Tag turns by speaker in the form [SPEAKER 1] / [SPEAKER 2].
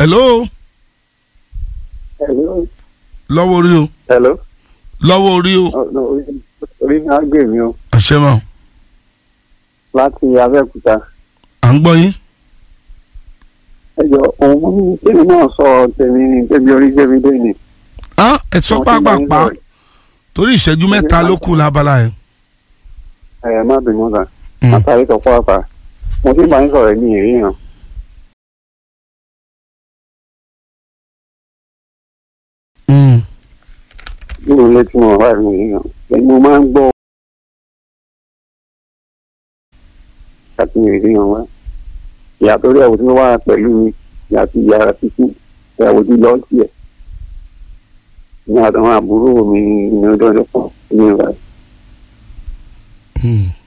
[SPEAKER 1] hello
[SPEAKER 2] Hello.
[SPEAKER 1] lọ́wọ́ orí o
[SPEAKER 2] Hello.
[SPEAKER 1] lọ́wọ́ orí o
[SPEAKER 2] Oh, no, orí- orí mi á gbè mí o
[SPEAKER 1] àṣẹ mọ́
[SPEAKER 2] láti Abẹ́òkúta.
[SPEAKER 1] à ń gbọ́ yín.
[SPEAKER 2] ẹ jọ òun mú ní tèmi náà sọ tèmi ní tèmi orí gbèmí dé ni.
[SPEAKER 1] á ẹ sọ
[SPEAKER 2] Wọ́n ti máa ń
[SPEAKER 1] pápápá
[SPEAKER 2] sọ̀rọ̀.
[SPEAKER 1] torí ìṣẹ́jú mẹ́ta ló kù lábala yẹn.
[SPEAKER 2] ẹ má bínú sà
[SPEAKER 1] Mm.
[SPEAKER 2] àtàrí tó pàápàá mo ti máa ń sọ̀rọ̀ ní ìríran.
[SPEAKER 1] Mm.
[SPEAKER 2] nínú ilé tí mo wà ní ìríran ẹni mo máa ń gbọ́ àti ìríran wa ìyá tó rí ẹ̀wò tí wọ́n wà pẹ̀lú mi ìyá àti ìyá rẹ̀ títí ẹ̀wò tí lọ́ọ́ tiẹ̀ ní àtàwọn àbúrò mi ní ọdún ọdún kan ní ìgbà
[SPEAKER 1] Mm.